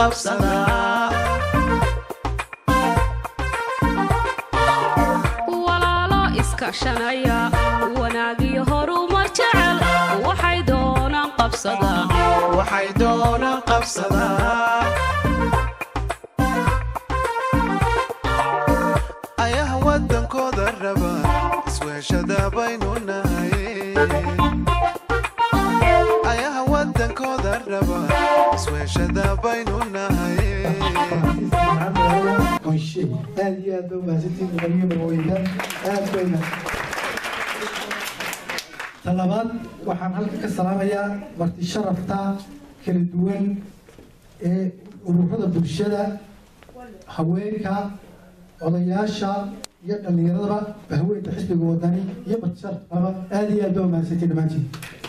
qabsadaa walaalo iskaashanaya wanaagiyo horumar jecel waxay doonaan qabsadaa waxay doonaan qabsadaa ayaha waddankooda raba isweeshada baynu nahay ayaha waddankooda raba isweeshada baynu nahay qoyshe aad iyo aad ba umahadsantiin muqaliyo marweyda aad bayna ta labaad waxaan halka ka salaamayaa marti sharafta kala duwan ee ururada bulshada haweenka odayaasha iyo dhallinyaradaba bahweynta xisbiga wadani iyo marti sharafkaba aad iyo aad ba umahadsantiin dhammaantiin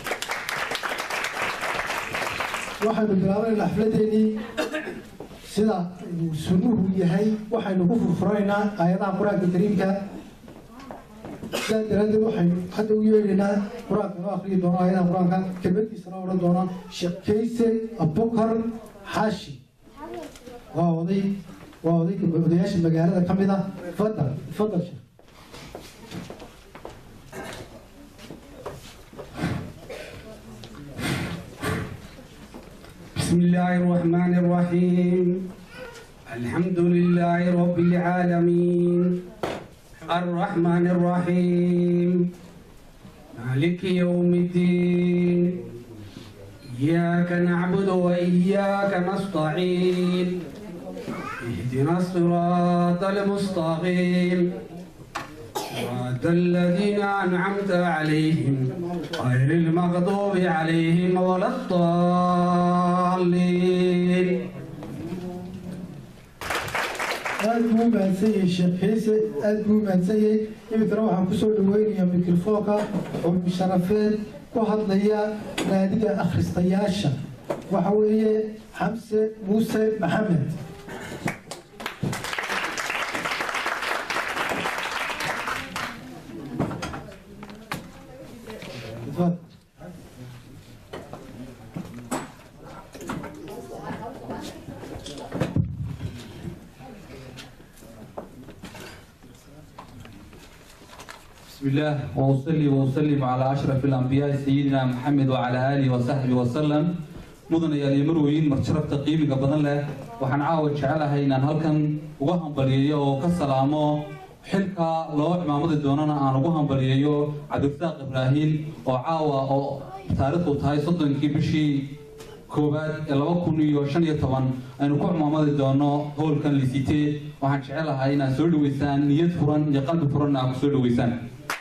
waxaynu bilaabanayna xafladeenii sida uu sunnuhu yahay waxaynu ku furfuranaynaa aayadaha qur-aanka kariimka sidaa daraaddeed waxaynu hadda u yeedhaynaa qur-aanka noo akriyi doono aayadaha qur-aanka kelmadkiisana odhan doona sheekh kayse abukar xaashi waa oday waa oday odayaasha magaalada ka mid ah fadal fadal sheekh بسم الله الرحمن الرحيم الحمد لله رب العالمين الرحمن الرحيم مالك يوم الدين إياك نعبد وإياك نستعين اهدنا الصراط المستقيم صراط الذين أنعمت عليهم غير المغضوب عليهم ولا الضالين aad buu u mahadsan yahay sheekh xiise aad buu u mahadsan yahay iminkana waxaan kusoo dhaweynayaa mikrofoonka oo musharafeed ku hadlaya naadiga akhristayaasha waxa weeye xamse muuse maxamed Tafadhal. بسم الله وأصلي وأسلم على أشرف الأنبياء سيدنا محمد وعلى آله وصحبه وسلم مدن يا ليمروين مرشرف تقييم بدن له waxaan caawa jecelahay inaan halkan uga hambaliyeeyo oo ka salaamo xilka loo cimaamadi doonana aan ugu hambaliyeeyo cabdirasaaq ibraahiim oo caawa oo taariikhdu tahay soddonkii bishii koowaad ee laba kun iyo shan iyo toban aynu ku cimaamadi doono howlkan lisitee waxaan jecelahay inaad soo dhaweysaan niyad furan iyo qalbi furan aad ku soo dhaweysaan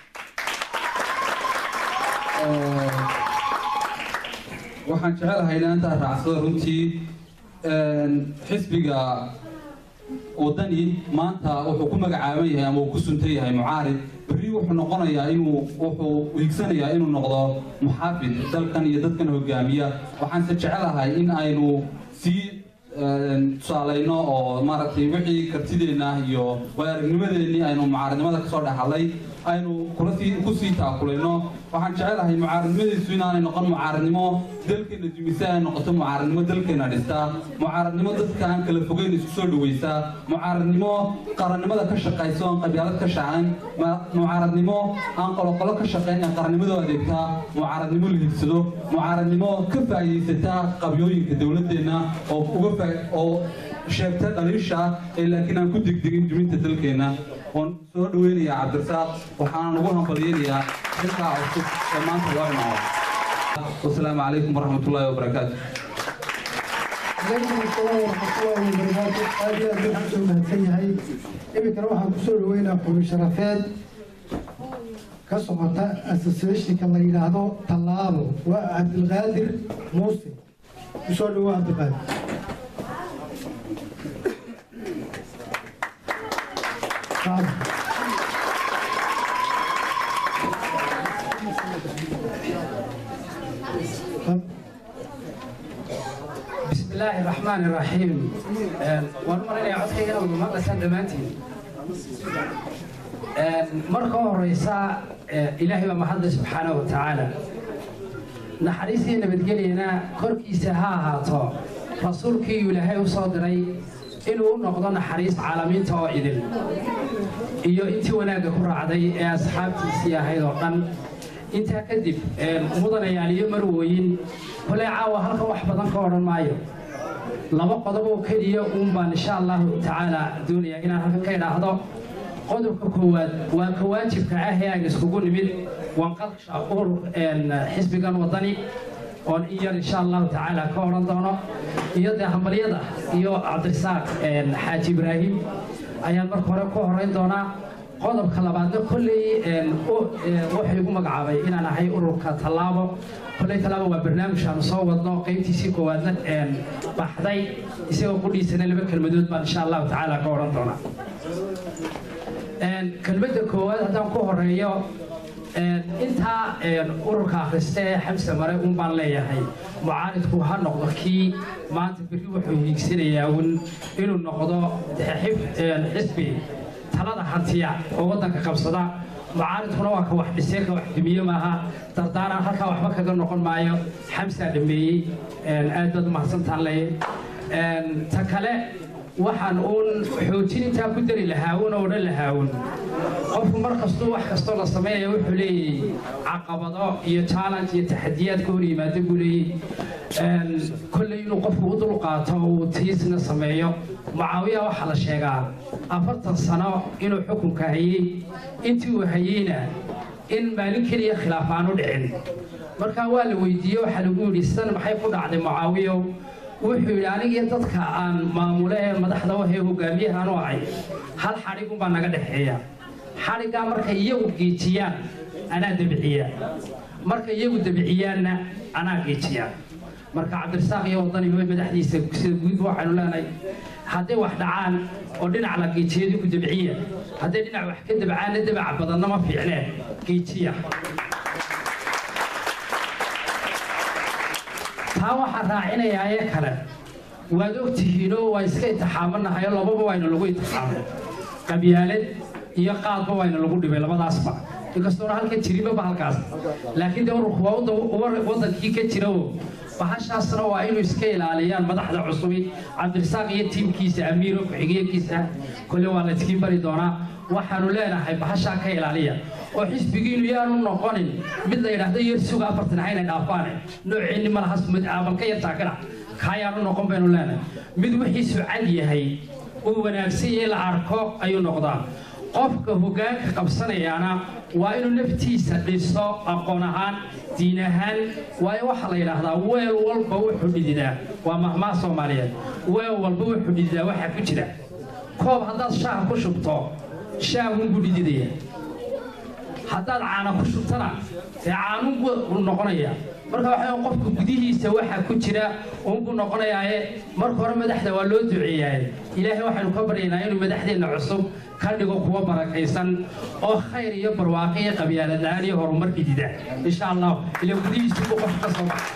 waxaan jecelahay inaan intaa raacsado runtii xisbiga wadani maanta wuxuu ku magacaaban yahay ama uu ku suntan yahay mucaarid berri wuxuu noqonayaa inuu wuxuu hiigsanayaa inuu noqdo muxaafid dalkan iyo dadkan hogaamiya waxaanse jecelahay in aynu sii tusaalayno oo maaragtay wixii kartideenna iyo waayaragnimadeennii aynu mucaaridnimada kasoo dhexalay aynu kula sii ku sii taakulayno waxaan jecelahay mucaaradnimadiisu inaanay noqon mucaaradnimo dalkeena dumise ay noqoto mucaaradnimo dalkeena dhistaa mucaaradnimo dadka aan kala fogeyn isku soo dhawaysaa mucaaradnimo qarannimada ka shaqaysa oon qabyaalad ka shaqayn mucaaradnimo aan qoloqolo ka shaqayn ee qarannimadoo adeegtaa mucaaradnimo la higsado mucaaradnimo ka faa'iidaysata qabyooyinka dowladeenna oo uga faa oo sheegta dhaliisha ee laakiin aan ku degdegin duminta dalkeenna oon soo dhaweynayaa cabdirasaaq waxaan ugu hambalyeynayaa xilkaa cusub ee maanta loo imaado wasalaamu calaykum waraxmat ullaahi wabarakaatu alaykum asalaam waraxmatullaahi wabarakaatu aad iyo aad waxaan soo mahadsan yahay iminkana waxaan kusoo dhaweynaa xubin sharafeed ka socota associationka la yidhaahdo tallaabo waa cabdilqaadir muuse kusoo dhawo cabdiqaadir بسم الله الرحمن الرحيم وأنا يا عدكي أنا ما قسم دمانتي marka horeysa ilaahay baa mahadle subxaana wa tacaala naxariistii nabadgelyana korkiisa ha ahaato rasuulkii ilaahay u soo diray inuu u noqdo naxariis caalamiinta oo idin iyo intii wanaagga ku raacday ee asxaabtiisii ahayd oo dhan intaa kadib mudanayaal iyo marwooyin koley caawa halkan wax badan ka odhan maayo laba qodob oo keliya uun baan insha allahu tacaala doonayaa inaan halkan ka idhaahdo qodobka koowaad waa ka waajibka ah ee aan iskugu nimid wanqalsha urur xisbigan wadani oon in yar insha allahu tacaala ka odhan doono iyo dee hambalyada iyo cabdirasaaq xaaji ibraahim ayaan marka hore ku horeyn doonaa qodobka labaadna kolley wuxuu igu magacaabay inaan ahay ururka tallaabo kolley tallaabo waa barnaamij aanu soo wadno qaybtiisii koowaadna baxday isagoo qudhiisana laba kelmadood baan insha allahu tacaala ka odhan doonaa kelmadda koowaad haddaan ku horeeyo intaa ururka akhrista ee xamse mare un baan leeyahay mucaaridku ha noqdo kii maanta berri wuxuu hiigsanayaa un inuu noqdo xisbi talada hantiya oo waddanka qabsada mucaaridkuna waa ka wax dhisee ka wax dumiye maaha dardaaran halkaa waxba kaga noqon maayo xamsaa dhameeyey aad baad umahadsantaan leeyahay ta kale waxaan uun xoojin intaa ku dari lahaawun oo odhan lahaawun qofku mar kastuu wax kastoo la sameynaya wuxuu leeyahay caqabado iyo challenge iyo taxadiyaad ka hor yimaado buu leeyahay kolley inuu qofku u dul qaato oo uu tiisna sameeyo mucaawiya waxaa la sheegaa afartan sano inuu xukunka hayey intii uu hayeyna in maalin keliya khilaaf aanu dhicin markaa waa la weydiiye waxaa lagu yidhi sidan maxay ku dhacday mucaawiyow wuxuu yidhi anigiyo dadka aan maamule ee madaxda wahee hogaamiyahaan u ahay hal xadhigunbaa naga dhexeeya xadhiggaa markay iyagu geejiyaan anaa debiciya markay iyagu debiciyaanna anaa geejiya marka cabdirasaaq iyo wadani madaxdiisa sida guud waxaynu leenahay hadday wax dhacaan oo dhinac la geejiyadu ku debciya hadday dhinac wax ka debcaanna debaca badanna ma fiicneen geejiya taa waxaan raacinayaa ee kale waad ogtihiinoo waa iska intixaamanahayo lababa wayna lagu intixaamay qabyaalad iyo qaadba wayna lagu dhibay labadaasba inkastoona halka jirinbaba halkaas laakiin dee ururku waa waddankii ka jira oo bahashaasna waa inuu iska ilaaliyaan madaxda cusubi cabdirasaaq iyo tiimkiisa amiiro ku-xigeenkiisa kolle waa la iskiin bari doonaa waxaanu leenahay bahashaa ka ilaaliya oo xisbigiinu yaanu noqonin mid la yidhaahdo yar suga afartan hayna dhaafaane nooceenni ma laha aabalka yartaa ka dhac kaayaanu noqon baynu leenahay mid wixiisu cad yahay uu wanaagsan yahay la arko ayuu noqdaa qofka hoggaanka qabsanayaana waa inuu naftiisa dhiso aqoon ahaan diin ahaan waayo waxaa la yidhaahdaa weel walba wuxuu dhididaa waa mahmaa soomaaliyeed weel walba wuxuu dhididaa waxaa ku jira koob haddaad shaaha ku shubto shaahunbuu dhididaya haddaad caana ku shubtana dee caanunbuu noqonaya marka waxa qofka gudihiisa waxaa ku jira uunbuu noqonayaaye marka hore madaxda waa loo duceeyaaye ilaahay waxaynu ka baryaynaa inuu madaxdeenna cusub ka dhigo kuwa barakaysan oo khayr iyo barwaaqo iyo qabyaalad la-aan iyo horumar dhidida insha allah ila gudihiisu buu qofka ka soo baxa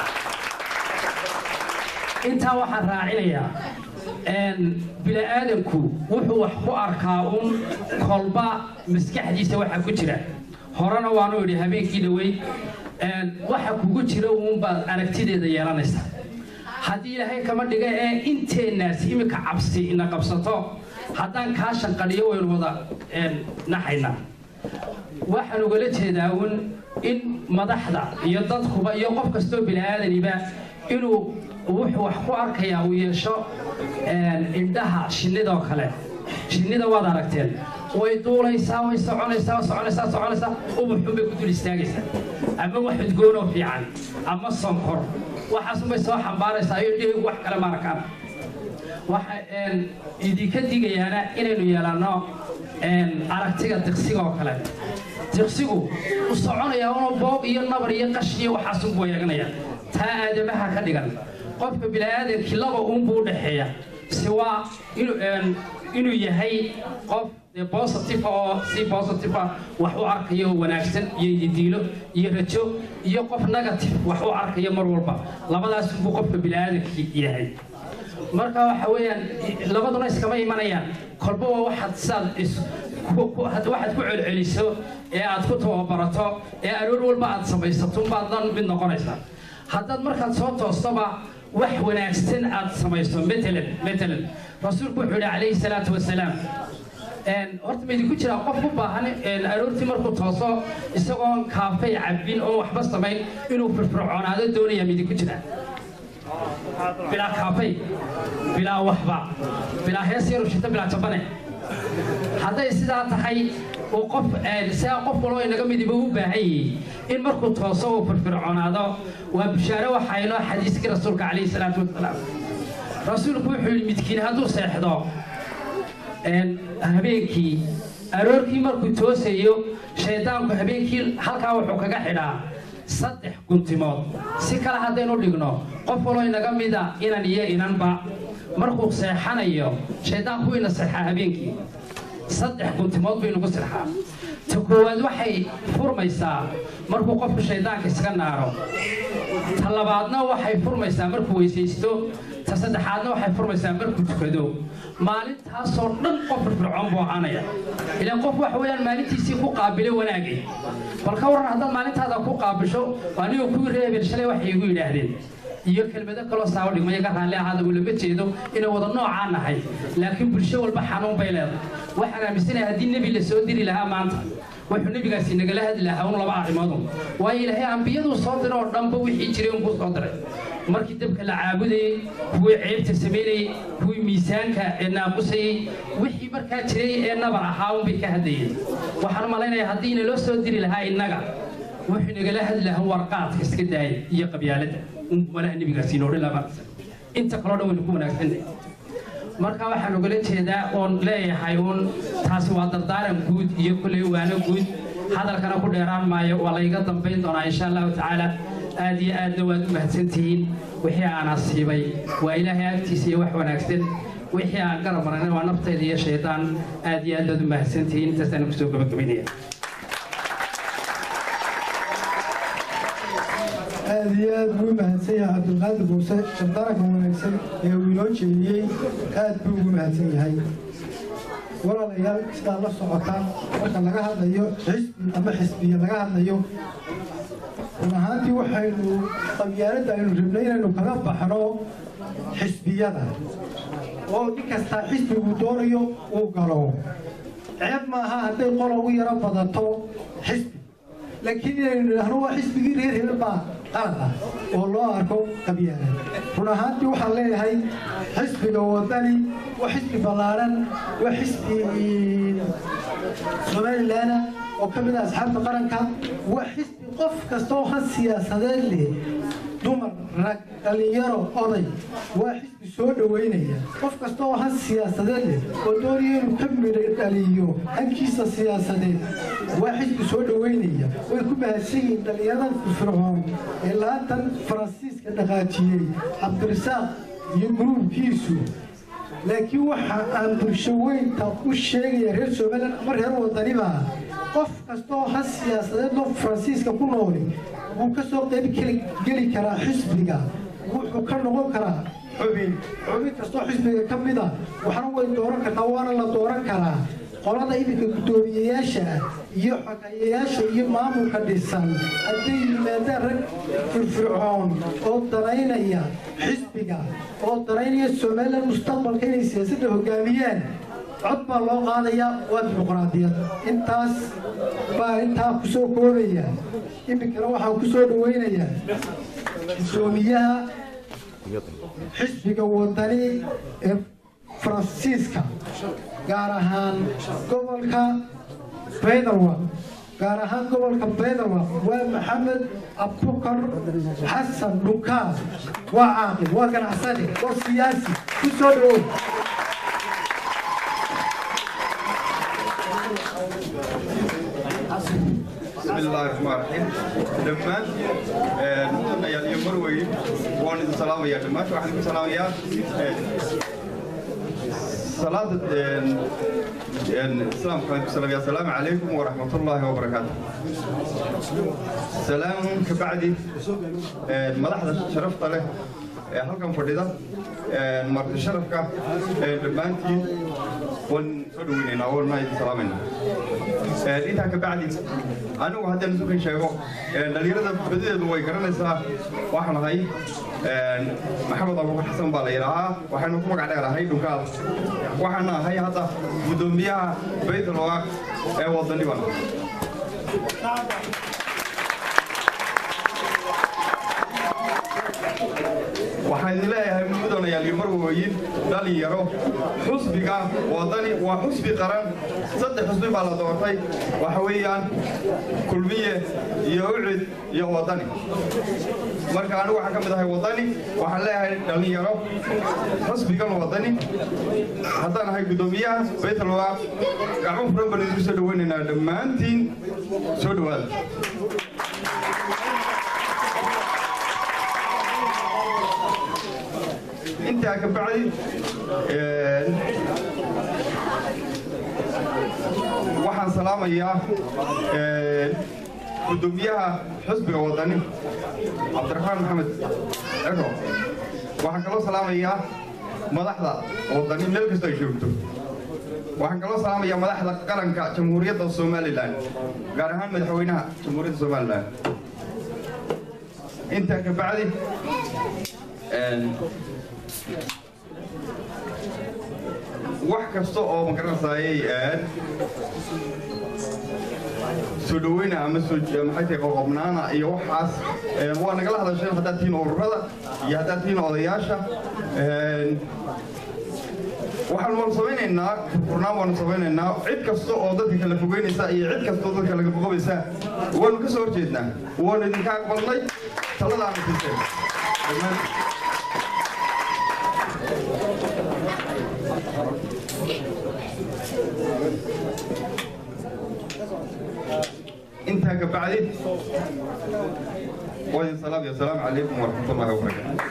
intaa waxaan raacinayaa bini-aadanku wuxuu wax ku arkaa uun kolba maskaxdiisa waxaa ku jira horena waanu idhi habeenkii dhaweyd waxa kugu jira uunbaad aragtideeda yeelanaysa haddii ilaahay kama dhiga ee inteennaas iminka cabsi ina qabsato haddaan kaa shanqadhiyo waynu wada naxaynaa waxaan ugala jeedaa uun in madaxda iyo dadkuba iyo qof kastoo bini-aadaniba inuu wuxuu wax ku arkayaa uu yeesho indhaha shinnidoo kale shinnida waad aragteen way duulaysaa way soconaysaa soconaysaa soconaysaa ubuxun bay ku dul istaagaysaa ama wax udgoonoo fiican ama sonkor waxaasunbay soo xambaaraysaa iyo dhihigu wax kale ma arkaan waxa idinka digayaana inaynu yeelanno aragtiga diqsiga oo kale diqsigu u soconayaa unoo boob iyo nabar iyo qash iyo waxaasunbuu eeganaya taa aadamaha ka dhigan qofka bini-aadankii laba uunbuu u dhexeeya si waa inuu yahay qof positive oo si positive wax u arkayo wanaagsan iyo ididiilo iyo rajo iyo qof negative wax u arkayo mar walba labadaas buu qofka bini-aadankii yahay marka waxa weeyaan labaduna iskama imanayaan kolba waa waxaad sidaad waxaad ku celceliso ee aad ku tababarato ee aroor walba aad samaysato baad dan mid noqonaysaa haddaad markaad soo toostoba wax wanaagsan aad samayso matalan matalan rasuulku wuxuu yidhi calayhi salaatu wasalaam een, horta ma idinku jiraa qof u baahan een, aroortii markuu tooso isagoon kaafay cabbin oo waxba samayn inuu firfircoonaado doonaya ma idinku jiraa bilaa kaafay bilaa waxba bilaa hees yaru shito bilaa jabane hadday sidaa tahay uu qof een, sidaa qof waloo inaga midiba u baahan yihi in markuu tooso uu firfircoonaado waa bishaare waxaa inoo xadiiskii rasuulka calayhi salaatu wasalaam rasuulku wuxuu yidhi midkiin hadduu seexdo een, habeenkii aroorkii markuu toosayo shaydaanku habeenkii halkaa wuxuu kaga xidhaa saddex guntimood si kale haddaynu dhigno qof waloo inaga mida inan iyo inanba markuu seexanayo shaydaanku ina seexaa habeenkii saddex guntimood buu inagu sirxaa ta koowaad waxay furmaysaa markuu qofku shaydaanka iska naaro ta labaadna waxay furmaysaa markuu weysaysto ta saddexaadna waxay furmaysaa markuu tukado maalintaasoo dhan qof firfircoon buu ahaanaya ilaan qof waxa weeyaan maalintiisii ku qaabilay wanaagay bal ka waran haddaad maalintaada ku qaabisho anigoo kuwii reebel shalay waxay igu yidhaahdeen iyo kelmado kaloo saawo dhigmaya ka raalli ahaada ulama jeedo inay wada noocaa nahay laakiin bulsho walba xanuun bay leedahay waxaan aaminsanahay haddii nebi la soo diri lahaa maanta wuxuu nebigaasi nagala hadli lahaa un laba arrimoodu waayo ilaahay ambiyaduu soo diray oo dhanba wixii jiray unbuu soo diray markii dabka la caabudayey kuwii ceebta samaynayey kuwii miisaanka ee naaqusayey wixii markaa jiray ee nabar ahaa unbay ka hadlayeen waxaan u malaynayaa haddii inaloo soo diri lahaa innaga wuxuu nagala hadli lahaa warqaadka iska daaya iyo qabyaaladda unbu malaha nebigaasi inoo dhan lama inta kaloo dhan waynu ku wanaagsannahay marka waxaan ugala jeedaa oon leeyahay uun taasi waa dardaaran guud iyo kulley waano guud hadalkana ku dheeraan maayo waa layga dambayn doonaa insha allahu tacaala aad iyo aadna waad u mahadsantihiin wixii aan asiibay waa ilaahay agtiisa iyo wax wanaagsan wixii aan garab marana waa naftayda iyo shaydaan aad iyo aad baad u mahadsantihiin intaasaan kusoo gabagabaynaya aad iyo aad buu u mahadsan yahay cabdulqaadir muuse dardaranka wanaagsan ee uu inoo jeediyey aad buu ugu mahadsan yahay walaalayaal sidaa la socota marka laga hadlayo xisbi ama xisbiya laga hadlayo run ahaantii waxaynu qabyaaladda aynu rabnay inaynu kaga baxno xisbiyada oo nin kastaa xisbigu doonayo uu galo ceeb maaha hadday qola u yaro badato xisbi laakiin inaynu idhaahno waa xisbigii reer hebel baa qalad ah oo loo arko qabyaalad run ahaantii waxaan leeyahay xisbiga wadani waa xisbi ballaaran waa xisbi somalilan oo ka mid ah asxaabta qaranka waa xisbi qof kasta oo han siyaasadeed leh dumar rag dhallinyaro oday waa xisbi soo dhoweynaya qof kasta oo han siyaasadeed leh oo doonaya inuu ka midha dhaliyo hankiisa siyaasadeed waa xisbi soo dhoweynaya way ku mahadsan yihiin dhallinyaradan firfircoon ee laatan faransiiska dhaqaajiyey cabdirasaaq iyo guruubkiisu laakiin waxa aan bulsho weynta u sheegaya reer somalilan ama reer wadaniba qof kasta oo han siyaasadeed oo faransiiska ku nooli wuu ka soo qayb geli- geli karaa xisbiga wuxuu ka noqon karaa xubin xubin kastoo xisbiga ka mid a waxna way dooran kartaa waana la dooran karaa qolada iminka guddoomiyeyaasha ah iyo xogayayaasha iyo maamulka dhisan hadday yimaadaan rag firfircoon oo danaynaya xisbiga oo danaynaya somalilan mustaqbalka inay siyaasadda hogaamiyaan cod baa loo qaadayaa waa dimuqraadiyad intaas baa intaa ku soo koobaya iminkana waxaan ku soo dhawaynayaa guddoomiyaha xisbiga wadani ee faransiiska gaar ahaan gobolka baydarwa gaar ahaan gobolka baydarwa waa maxamed abubakar xasan dhunkaas waa caaqil waa ganacsade waa siyaasi ku soo dhawow بسم الله الرحمن الرحيم دمان مدن يا اليوم مروي وان السلام يا دمان وعليكم السلام يا صلاة السلام عليكم السلام يا سلام عليكم ورحمة الله وبركاته سلام كبعدي مدحدة شرفت له halkan fadhida marti sharafka dhammaantiin waan soo dhaweynaynaa waana idin salaamayna intaa ka bacdi anigu haddaan isukan sheego dhalinyarada badadeedu way garanaysaa waxaan ahay maxamed abuukar xasan baa la yidhaahaa waxaynu ku magac dheerahay dhunkaal waxaana ahay hadda guddoomiyaha baytulwaaq ee wadani baan waxaan idin leeyahay mudanayaal iyo marwooyin dhalinyaro xusbiga wadani waa xusbi qaran saddex xusbi baa la doortay waxa weeyaan kulmiye iyo ucid iyo wadani marka anigu waxaan ka mid ahay wadani waxaan leeyahay dhalinyaro xusbigan wadani haddaan ahay guddoomiyaha baytalwa gacmo furan baan idinku soo dhaweynaynaa dhammaantiin soo dhowaada intaa ka bacdi waxaan salaamayaa guddoomiyaha xusbiga wadani cabdiraxmaan maxamed cero waxaan kaloo salaamayaa madaxda wadani meel kastoo ay joogto waxaan kaloo salaamayaa madaxda qaranka jamhuuriyadda somalilan gaar ahaan madaxweynaha jamhuuriyadda somalilan intaa ka bacdi wax kasta oo magaranaysaayay soo dhaweyna ama soo maxay tahay qoqobnaana iyo waxaas waa nagala hadasheen haddaad tihiin ururada iyo haddaad tihiin odayaasha waxaan waanu samaynaynaa furnaan waanu samaynaynaa cid kasta oo dadka kala fogeynaysa iyo cid kasta oo dadka laga fogobaysa waanu ka soo horjeednaa waanu idinka aqbalnay taladaanu siiseen dhammaan intaa ka bacdi waadin salaam iyo asalaamu calaykum waraxmatullahi wabarakaatu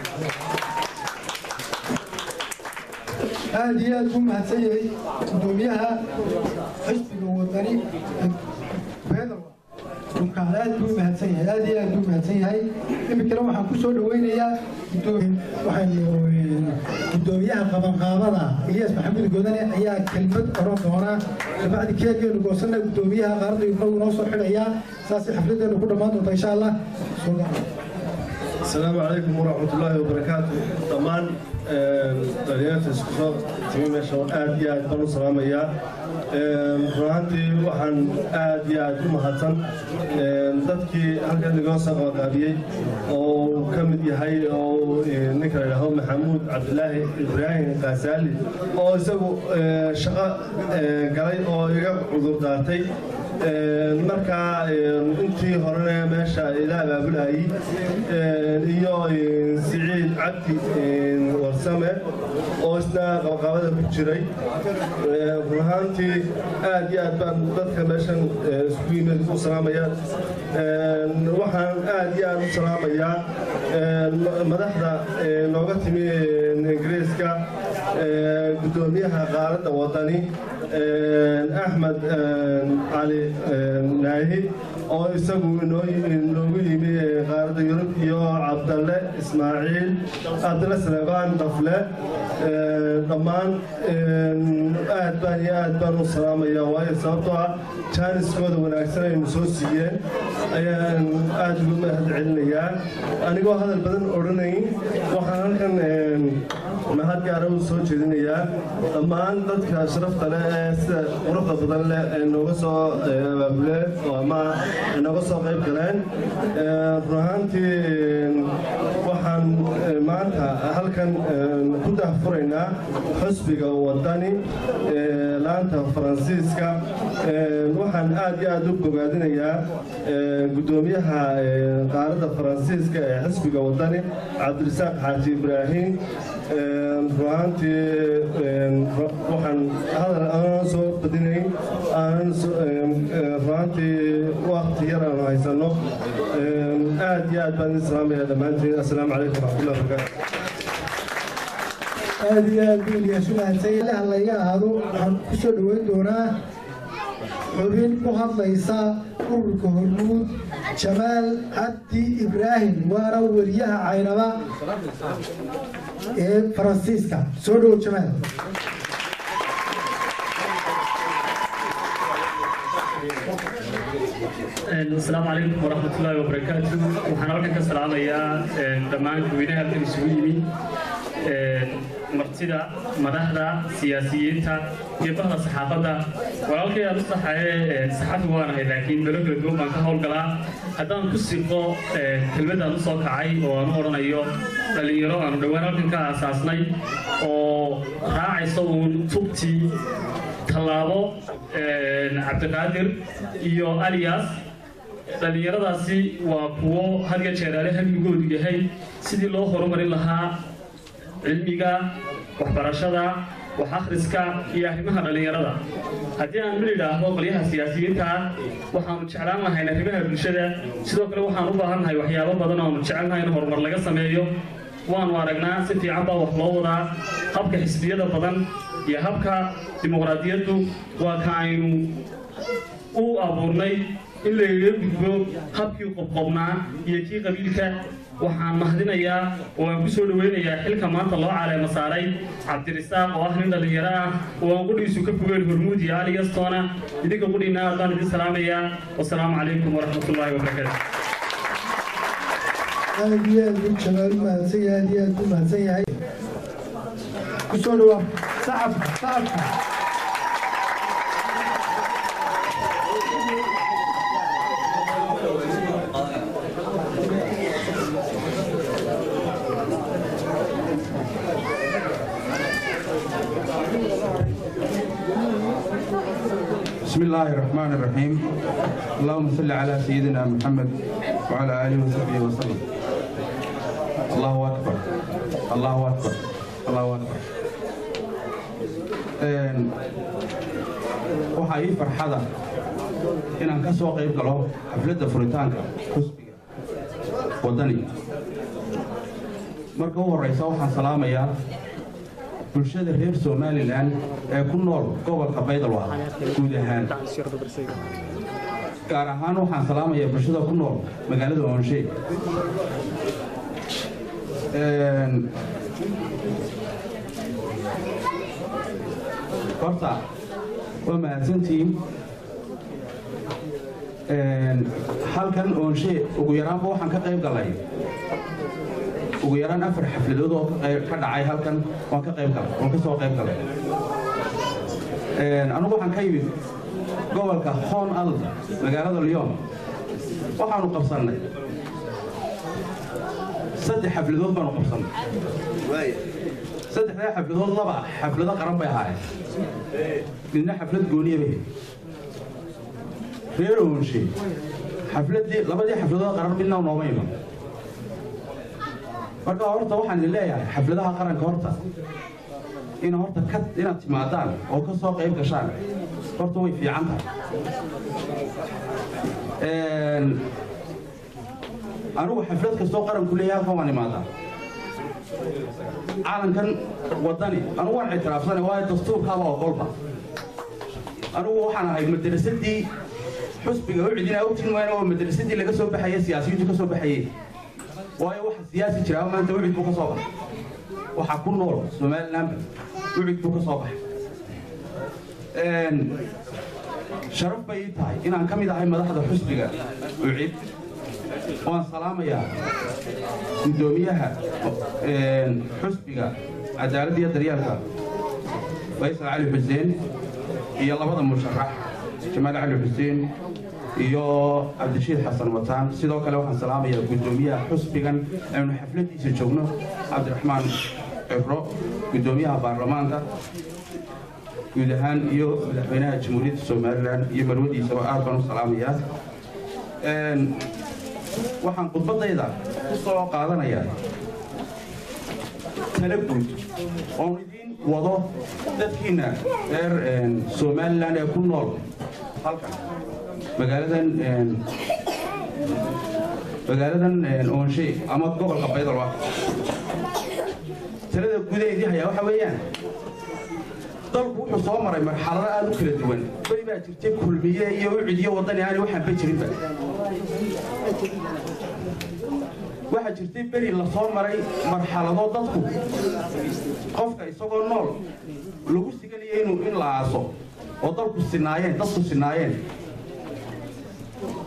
aad iyo aad buu mahadsan yahay guddoomiyaha xisbiga wadani beedalwa dhulkaan aad buu mahadsan yahay aad iyo aad buu mahadsan yahay iminkana waxaan ku soo dhaweynayaa waxaan guddoomiyaha qabanqaabada ilyas maxamuud godane ayaa kelmad oran doona kabacdi keergeenu goosana guddoomiyaha qaarada inagu noo soo xidhayaa saasay xafladeenu ku dhammaan doonta insha allah السلام عليكم ورحمة الله وبركاته طبعا دليلات اسكسو تيمي ماشا آد يا آد بانو سلام يا runtii waxaan aad iyo aad u mahadsan dadkii halkan igoo soo qabanqaabiyey oo ka mid yahay oo ninka la yidhaahdo maxamuud cabdilaahi ibraahim kaasaali oo isagu shaqo galay oo iga cudur daartay markaa intii horena meesha ila abaabulayay iyo siciid cabdi warsame oo isna qabaqabada ku jiray run ahaantii aad iyo aad baan dadka meeshan isku yimid u salaamaya waxaan aad iyo aad u salaamayaa madaxda nooga timi ingiriiska guddoomiyaha qaaradda wadani axmed cali naahi oo isagu inoogu yimi qaaradda yurub iyo cabdalle ismaaciil cabdalle saleebaan dafle dhammaan aad baan iyo aad baan u salaamaya waayo sababtoo ah jaaniskooda wanaagsan aynu soo siiyeen ayaan aad ugu mahad celinayaa anigoo hadal badan odhanayn waxaan halkan mahad gaara u soo jeedinayaa dhammaan dadka sharafta leh ee sida quruxda badan leh ee nooga soo abaabuleen oo ama nooga soo qayb galeen run ahaantii waxaan maanta halkan ku dahfuraynaa xusbiga wadani laanta faransiiska waxaan aad iyo aad u bogaadinayaa guddoomiyaha qaaradda faransiiska ee xisbiga wadani cabdirasaaq xaaji ibraahim ruahaantii waxaan hadal aanan soo badinayn aanan ruahaantii wakti yar aanu haysanno aad iyo aad baan idin salaamaya dhammaantiin assalaamu calaykum waraxmatullahi wabarakaatu aad iyo aad buu ilyaasu mahadsan ilaha layga ahaado waxaan ku soo dhoweyn doonaa xubin ku hadlaysa ururka hormuud jamaal cabdi ibraahim waana weriyaha caynaba ee faransiiska soo dhow jamaal asalaamu calaykum waraxmat ullaahi wabarakaatu waxaan halkan ka salaamayaa dhammaan dadweynaha halkan isugu yimi martida madaxda siyaasiyiinta iyo bahda saxaafadda walaalkay aan u saxaye saxafi waanahay laakiin melo kala duwan baan ka howlgalaa haddaan ku siqo kelmadaan usoo kacay oo aan u odhanayo dhallinyaro aanu dhowaan halkan ka aasaasnay oo raacaysa uun tubtii tallaabo cabdiqaadir iyo alias dhallinyaradaasi waa kuwo had ya jeeraale hamigoodu yahay sidii loo horumarin lahaa cilmiga waxbarashada wax akhriska iyo arrimaha dhallinyarada haddii aan mid idhaahdo qolyaha siyaasiyiinta ah waxaanu jeclaan lahayn arrimaha bulshada sidoo kale waxaan u baahannahay waxyaabo badan oo aanu jecelnahay in horumar laga sameeyo waanu aragnaa si fiican baa wax loo wadaa habka xisbiyada badan iyo habka dimuqraadiyaddu waa ka aynu u abuurnay in lagaga gudbo habkii qobqobnaa iyo kii qabiilka waxaan mahadinayaa oo aan ku soo dhoweynayaa xilka maanta loo caleema saaray cabdirisaaq oo ah nin dhallinyaro ah oo aan qudhiisu ka fogeen hormuud iyo aliyastoona idinka qudhiina aad baan idin salaamayaa wasalaamu calaykum waraxmatullaahi wabarakaatu aad iyo aad buu jamaal u mahadsan yahay aad iyo aad buu mahadsan yahay ku soo dhawaa sacabka sacabka بسم الله الرحمن الرحيم اللهم صل على سيدنا محمد وعلى آله وصحبه وسلم الله أكبر الله أكبر الله أكبر waxaa ii farxada inaan ka soo qayb galo xafladda furitaanka xusbiga waddani marka u horraysa waxaan salaamayaa bulshada reer somalilan ee ku nool gobolka baydalwa guud ahaan gaar ahaan waxaan salaamayaa bulshada ku nool magaalada oonshe horta waa mahadsantihiin halkan oonshe ugu yaraanba waxaan ka qayb galay ugu yaraan afar xafladood oo ka dhacay halkan waan ka qayb galay waan ka soo qayb galay anugu waxaan ka yimid gobolka hoon al magaalada lyon waxaanu qabsannay saddex xafladood baanu qabsannay saddexdaa xafladood laba xaflado qaran bay ahaayeen midna xaflad gooniya bay reer oonshe xafladii labadii xafladood qaran midna nooma iman marka horta waxaan idin leeyahay xafladaha qaranka horta in horta ka inaad timaadaan oo ka soo qayb gashaan horta way fiican tahay anigu xaflad kastoo qaranku leeyahay halkan waan imaadaa calankan waddani anigu waan ictiraafsanay waayo dastuurkaaba ogolba anigu waxaan ahay madrasadii xusbiga u cidinaa u tin wayna waa madrasadii laga soo baxayay siyaasiyiintu ka soo baxayay waayo waxa siyaasi jiraa maanta ucid buu ka soo baxay waxaa ku nool somalilandba ucid buu ka soo baxay sharaf bay ii tahay inaan ka mid ahay madaxda xusbiga ucid waan salaamayaa guddoomiyaha xusbiga cadaaladda iyo daryeelka faysal cali xuseen iyo labada musharax jamaal cali xuseen iyo cabdishiid xasan wataan sidoo kale waxaan salaamayaa guddoomiyaha xusbigan aynu xafladiisa joogno cabdiraxmaan cibro guddoomiyaha baarlamaanka guud ahaan iyo madaxweynaha jamhuuriyadda somalilan iyo marwadiisaba aad baan u salaamayaa waxaan khudbadayda ku soo qaadanayaa tala guud oon idiin wado dadkiina reer somalilan ee ku nool halkan magaaladan magaaladan oonshe ama gobolka baydalwa talada gudaheedii hayaa waxa weeyaan dalku wuxuu soo maray marxalado aad u kala duwan beri baa jirtay kulmiye iyo ucidiyo waddani aani waxaanba jirinba waxaa jirtay beri la soo maray marxalado dadku qofka isagoo nool lagu siganayo inuu in la aaso oo dalku sinaayeen dadku sinaayeen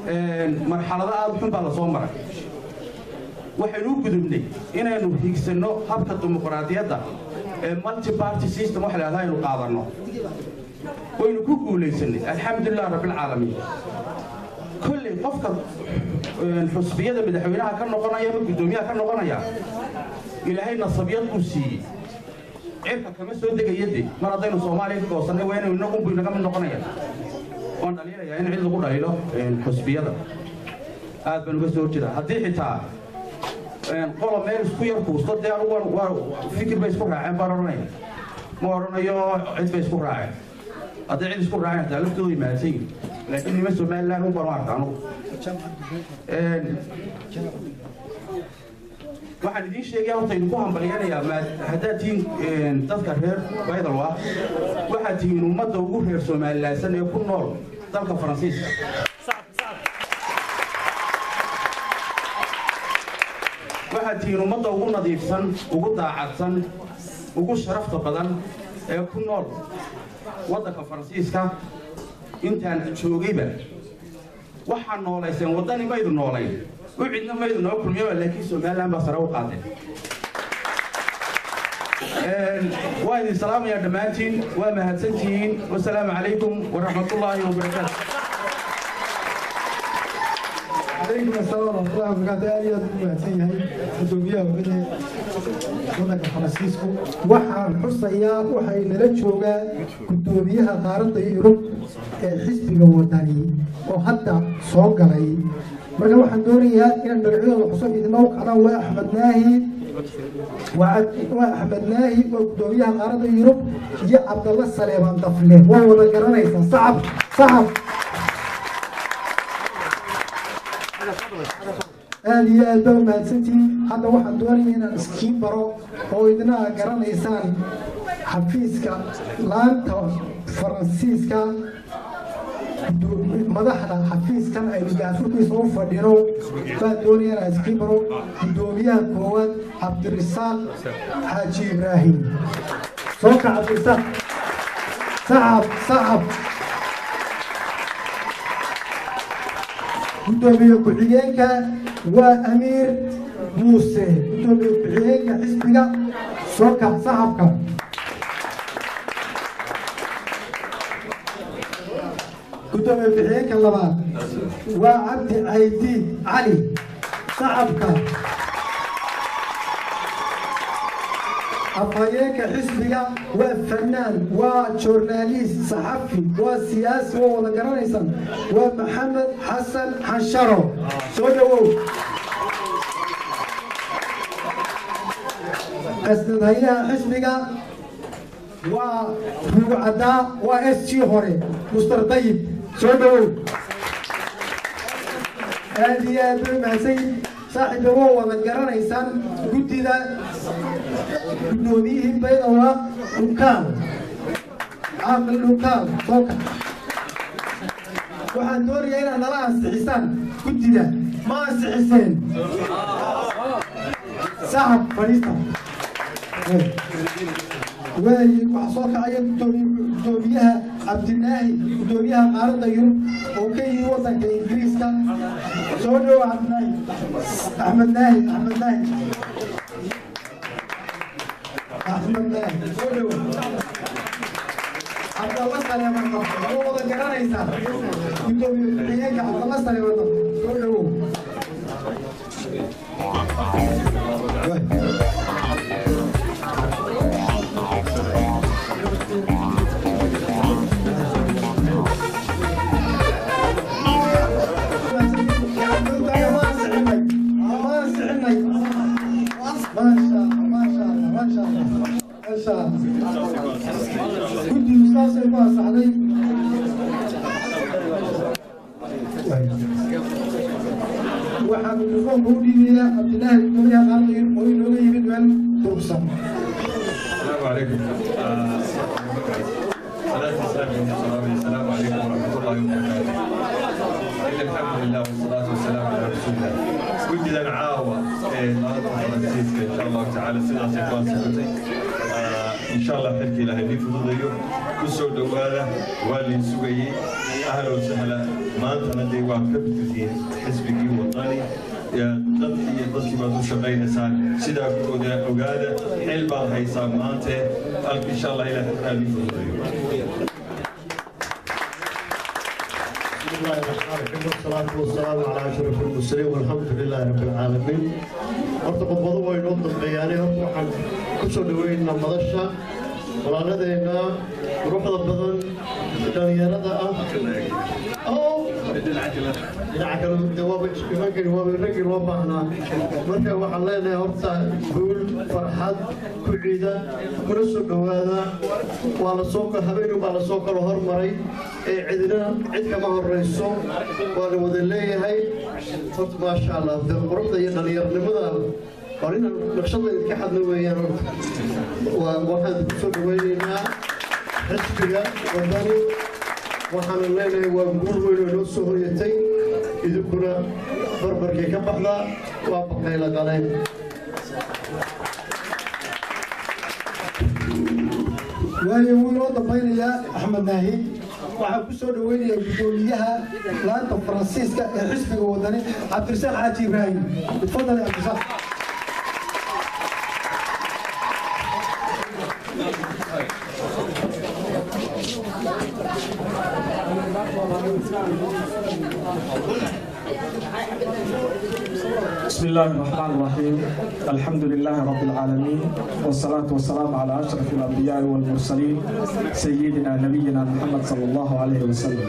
marxalado aada xun baa la soo maray waxaynu u gudubnay inaynu higsanno habka dimuqraadiyadda ee multi party system waxa la yidhahdaa aynu qaadanno waynu ku guulaysanay alxamdulilah rabbilcaalamiin kolley qofka xusbiyada madaxweynaha ka noqonaya ama guddoomiyaha ka noqonaya ilaahay nasabiyad uu siiyey cirka kama soo degaya de mar haddaynu soomaaliya ka goosannay waa inaynu inagunbu inaga mid noqonaya waan dhaliilayaa in cid lagu dhaliilo xusbiyada aad baan uga soo horjeeda haddii xitaa qola meel isku yar kuusto dee anugu waa fikir bay isku raaceen baan odhanaya ma odhanayo cid bay isku raaceen hadday cid isku raaceen hataa laftooda imaadsan yihin laakiin nima somaliland un baan u arka anugu waxaan idiin sheegaya horta idinku hambalyanayaa haddaad tihiin dadka reer baydalwa waxaad tihiin ummadda ugu reer somalilaansan ee ku nool dalka faransiiska waxaad tihiin ummadda ugu nadiifsan ugu daacadsan ugu sharafta badan ee ku nool waddanka faransiiska intaan joogayba waxaa noolayseen waddani maydu noolayn u cidna maydu noo kulmiyaba laakiin somaliland baa sare u qaadeen waa idin salaamayaa dhammaantiin waa mahadsantihiin wasalaamu calaykum waraxmatullaahi wabarakaatu عليكم السلام ورحمة الله وبركاته أنا يا مهتم هاي مدوبيا وبدي ودك فرانسيسكو waxaan xusayaa waxay nala joogaa gudoomiyaha qaaradda yurub ee xisbiga wadani oo hadda soo galay marka waxaan doonayaa inaan magacyadooda xuso idinma u qadaan waa axmed naahi waa axmed naahi waa gudoomiyaha qaaradda yurub iyo cabdalla saleebaan dafle waa wada garanaysaa sacab sacab aada iyo aad baa umahadsantihiin hadda waxaan doonaya inaan iskiin baro oo idina garanaysaan xafiiska laanta faransiiska madaxda xafiiskan aynu gaafurkiisa u fadhino baan doonaya inaan iskiin baro gudoomiyaha koowaad cabdirisaaq xaaji ibraahim soo ka cabdirisaaq sacab sacab gudoomiye ku-xigeenka waa amiir muuse gudoomiye ku-xigeenka xisbiga sooka saxabka gudoomiye ku-xigeenka labaad waa cabdi caydiid cali saxabka afhayeenka xisbiga waa fanaan waa joornaaliist saxafi waa siyaasi waa wada garanaysaan waa maxamed xasan xansharo soo dhowow qasnadhayaha xisbiga waa ruugcaddaa waa s g hore mustar dayib soo dhowow aad iyo aad bay mahadsan saaxiibba waa wada garanaysaan guddida guddoomiyihii baydawa dhunkaan caaqil dhunkaan sooka waxaan doonayaa inaad nala ansixisaan guddida ma ansixiseen sacab fadhiista waaye waxaa soo kacaya guddoomiyaha cabdinaahi guddoomiyaha qaaradda yurub oo ka yimi waddanka ingiriiska soo dhowa cabdinaahi axmed naahi axmed naahi axmed naahi soo dhowa cabdalla saleeman qabta oo wada garanaysaa guddoomiye ku-xigeenka cabdalla saleeman qabta soo dhowow guddigu saasay ku ansaxday waxaan mikrofoonka u dhiibayaa cabdilaahi gudoomiyaha qaarda yurub oo inooga yimid meel durugsan السلام عليكم صلاة السلام السلام عليكم ورحمة الله وبركاته إن الحمد لله والصلاة والسلام على رسول الله كنت لنا عاوة نهضة فرنسيسكا إن شاء الله تعالى سنة سيكون سنتي insha allah xilka ilaahay nii fududayo ku soo dhowaada waa liin sugayey ahla wa sahla maantana dee waad ka bidtihiin xisbigii wadani dad iyo dadkii baad u shaqaynaysaan sidaa ku ogaa ogaada xil baad haysaa maante alka insha allah ilaah xilkaa nii fududayo بسم الله الرحمن الرحيم والصلاة والسلام على أشرف المرسلين والحمد لله رب العالمين horta qodbadu way noo dambeeyaane horta waxaan ku soo dhaweynaa madasha walaaladeenna quruxda badan dhalinyarada ah dhinaca kale de waaba imankani waaba raggii loo baahnaa marka waxaan leenahay horta guul farxad ku ciida kuna soo dhowaada waa la soo habeenun baa lasoo kala hormaray ee cidina cid kama horeyso waa la wada leeyahay horta maasha allah de quruxda iyo dhallinyarnimada waa inaan naqshada idinka xadna weeyaan horta waa waxaan ku soo dhaweynaynaa xisbiga wadani waxaanu leenahay waa guul weyn oo noo soo hoyatay idinkuna barbarkii ka baxda waa baqayla qaleen waayo wuu inoo dambaynayaa axmed naahi waxaan ku soo dhaweynayaa guddoomiyaha laanta faransiiska ee xisbiga wadani cabdirasaaq xaaji ibraahim itfadal ya cabdirasaaq بسم الله الرحمن الرحيم الحمد لله رب العالمين والصلاة والسلام على أشرف الأنبياء والمرسلين سيدنا نبينا محمد صلى الله عليه وسلم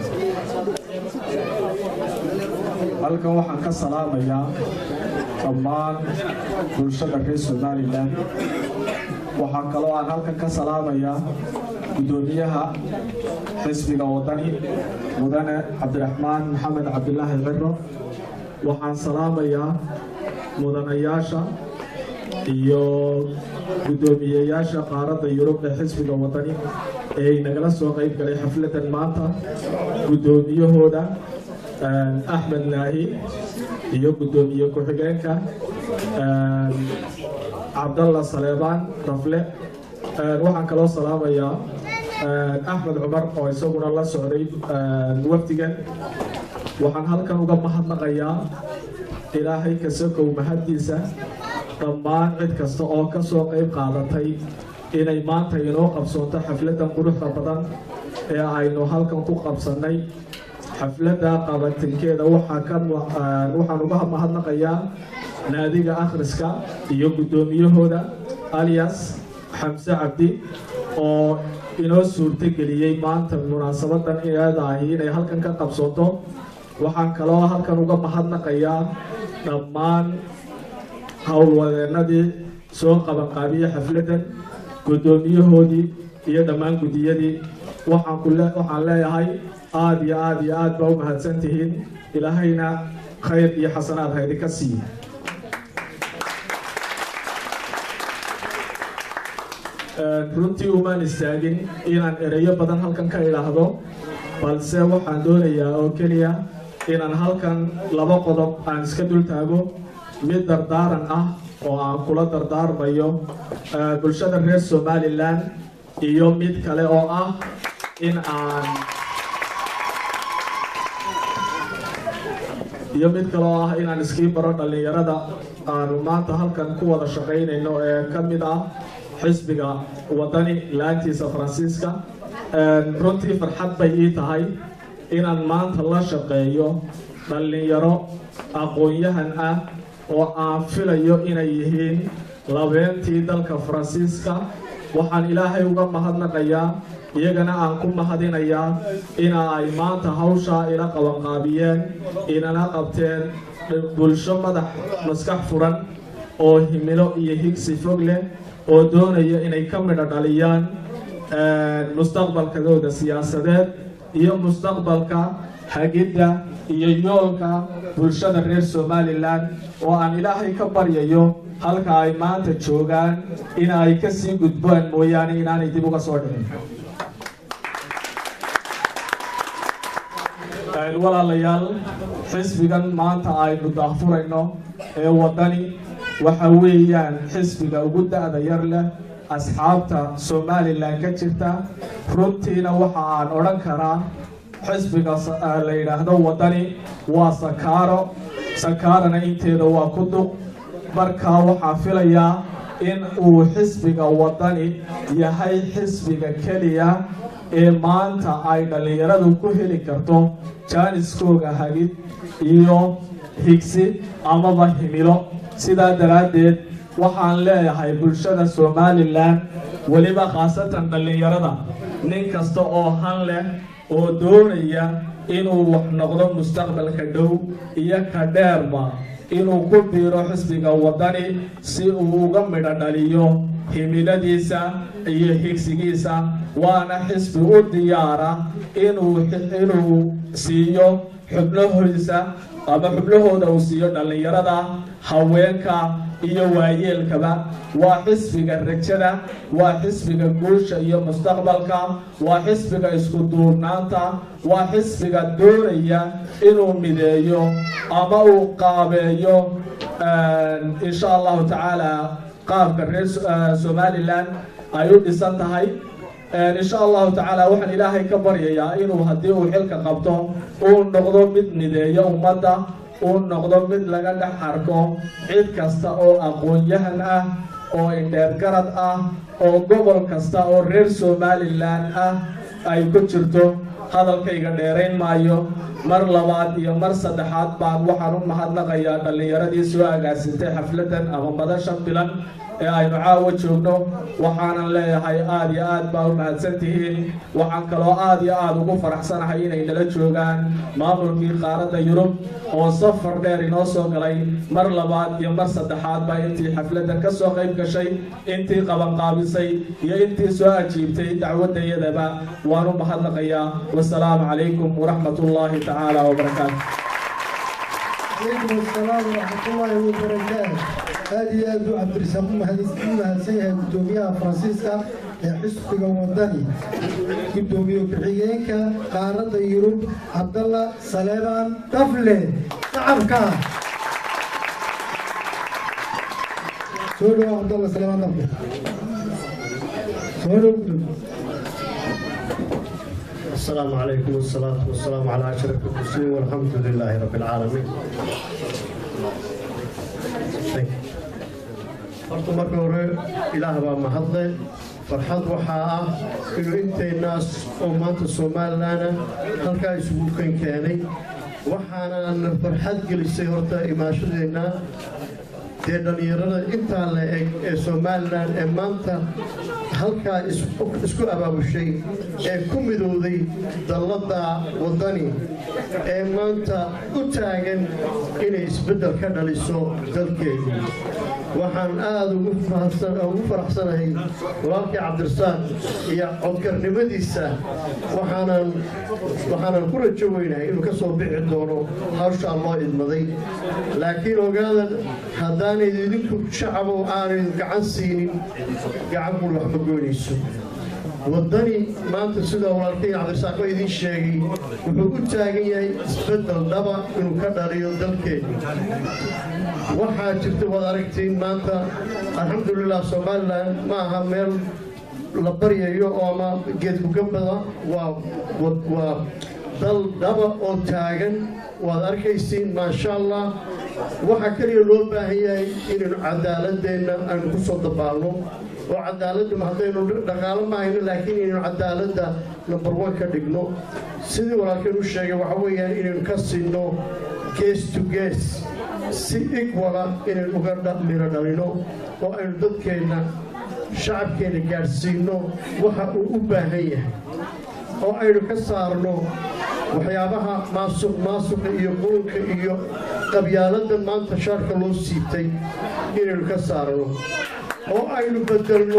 halkan waxaan ka salaamayaa dhammaan bulshada reer somalilan waxaa kaloo aan halkan ka salaamayaa guddoomiyaha xisbiga wadani mudane cabdiraxmaan maxamed cabdilaahi ciro waxaan salaamayaa mudanayaasha iyo guddoomiyeyaasha qaaradda yurub ee xisbiga wadani ee ay nagala soo qayb galay xafladan maanta guddoomiyahooda axmed naahi iyo guddoomiye ku-xigeenka cabdalla saleebaan rafle waxaan kaloo salaamayaa axmed cumar oo isaguna la socday wafdigan waxaan halkan uga mahadnaqayaa ilaahay kasakow mahaddiisa dhammaan cid kasta oo ka soo qayb qaadatay inay maanta inoo qabsoonto xafladdan quruxda badan ee aynu halkan ku qabsannay xafladda qabatinkeeda waxaa ka waxaan uga mahadnaqayaa naadiga akhriska iyo guddoomiyahooda alias xamse cabdi oo inoo suurtogeliyey maanta munaasabadan iyadaahi inay halkan ka qabsoonto waxaan kaloo halkan uga mahadnaqayaa dhammaan howlwadeennadii soo qabanqaabiyey xafladdan guddoomiyahoodii iyo dhammaan guddiyadii waxaan ku waxaan leeyahay aada iyo aada iyo aad baa u mahadsan tihiin ilaahayna khayr iyo xasanaad haydinka siiye runtii umaan istaagin inaan ereyo badan halkan ka idhaahdo balse waxaan doonayaa oo keliya inaan halkan laba qodob aan iska dul taago mid dardaaran ah oo aan kula dardaarmayo bulshada reer somalilan iyo mid kale oo ah in aan iyo mid kale oo ah inaan iskii baro dhallinyarada aanu maanta halkan ku wada shaqaynayno ee ka mid ah xisbiga wadani laantiisa faransiiska runtii farxad bay ii tahay inaan maanta la shaqeeyo dhallinyaro aqoon-yahan ah oo aan filayo inay yihiin labeentii dalka faransiiska waxaan ilaahay uga mahadnaqayaa iyagana aan ku mahadinayaa ina ay maanta hawshaa ila qabanqaabiyeen inana qabteen bulsho madax maskax furan oo himilo iyo higsi fog leh oo doonaya inay ka midho dhaliyaan mustaqbalkadooda siyaasadeed iyo mustaqbalka hagidda iyo yoolka bulshada reer somalilan oo aan ilaahay ka baryayo halka ay maanta joogaan in ay ka sii gudbaan mooyaane inaanay dib uga soo dhicin walaalayaal xisbigan maanta aynu daahfurayno ee waddani waxa weeyaan xisbiga ugu da-da yar leh asxaabta somalilan ka jirta runtiina waxa aan odhan karaa xisbiga la yidhaahdo waddani waa sakaaro sakaarana inteeda waa ku duq markaa waxaa filayaa in uu xisbiga waddani yahay xisbiga keliya ee maanta ay dhallinyaradu ku heli karto jaaniskooga hagid iyo higsi amaba himilo sidaa daraaddeed waxaan leeyahay bulshada somalilan weliba khaasatan dhallinyarada nin kasta oo han leh oo doonaya inuu wax noqdo mustaqbalka dhow iyo ka dheerba inuu ku biiro xisbiga waddani si uu uga midho dhaliyo himiladiisa iyo higsigiisa waana xisbi u diyaara inuu inuu siiyo xubnahoodiisa ama xubnahooda uu siiyo dhallinyarada haweenka iyo waayeelkaba waa xisbiga rajada waa xisbiga guusha iyo mustaqbalka waa xisbiga isku duurnaanta waa xisbiga doonaya inuu mideeyo ama uu qaabeeyo insha allahu tacaala qaabka reer somalilan ay u dhisan tahay insha allahu tacaala waxaan ilaahay ka baryayaa inuu haddii uu xilka qabto uu noqdo mid mideeyo ummadda uu noqdo mid laga dhex arko cid kasta oo aqoon-yahan ah oo indheergarad ah oo gobol kasta oo reer somalilan ah ay ku jirto hadalkayga dheerayn maayo mar labaad iyo mar saddexaad baan waxaan u mahadnaqayaa dhallinyaradii soo agaasintay xafladan ama madashan bilan ee aynu caawa joogno waxaanan leeyahay aada iyo aad baa u mahadsan tihiin waxaan kaloo aada iyo aada ugu faraxsanahay inay nala joogaan maamulkii qaaradda yurub oo safar dheer inoo soo galay mar labaad iyo mar saddexaad baa intii xafladdan ka soo qayb gashay intii qabanqaabisay iyo intii soo ajiibtay dacwaddayadaba waan u mahadnaqayaa wasalaamu calaykum waraxmat ullaahi tacaala wabarakaatu عليكم السلام ورحمة الله وبركاته هذه أبو عبد الرزاق مهندسين سيها قدوميها فرانسيسكا حسبك وطني قدوميو بحيينك قارة يوروب عبد الله سليمان طفلة شعبك سولو عبد الله سليمان طفلة سولو السلام عليكم والصلاة والسلام على أشرف المرسلين والحمد لله رب العالمين. horta marka hore ilaah baa mahadle farxad waxaa ah inuu intaynaas oo maanta somalilanna halkaa isugu kan keenay waxaana farxad gelisay horta imaashadeenna dee dhallinyarada intaa la eg ee somalilan ee maanta halkaa isku abaabushay ee ku midowday dalladda waddani ee maanta u taagan inay isbeddel ka dhaliso dalkeedu waxaan aada ugu faraxsanahay walaalkii cabdirasaaq iyo codkarnimadiisa waxaanan waxaanan ku rajo weynahay inuu ka soo bixi doono hawshaa loo idmaday laakiin ogaadan haddaanayd idinku shacabow aanay gacan siinin gacan bul wax ma goynayso waddani maanta sida walaalkay cabdirasaaq ba idiin sheegay wuxuu u taagan yahay isbeddel dhaba inuu ka dhaliyo dalkeenu waxaa jirta waad aragtiin maanta alxamdulilah somalilan ma aha meel la baryayo oo ama geedku gabada waa waa dal dhaba oo taagan waad arkaysiin maasha allah waxaa keliya loo baahan yahay inaynu cadaaladeenna aynu ku soo dabaalno oo cadaaladda haddaynu dhaqaalo ma hayno laakiin inaynu cadaaladda number one ka dhigno sidii walaalkeen u sheegay waxa weeyaan inaynu ka siinno gees to gees si igwala inaynu uga miro dhalino oo aynu dadkeenna shacabkeenna gaadhsiinno waxa uu u baahan yahay oo aynu ka saarno waxyaabaha maasuq maasuqa iyo qurunka iyo qabyaaladda maanta shaarka loo siibtay inaynu ka saarno oo aynu bedelno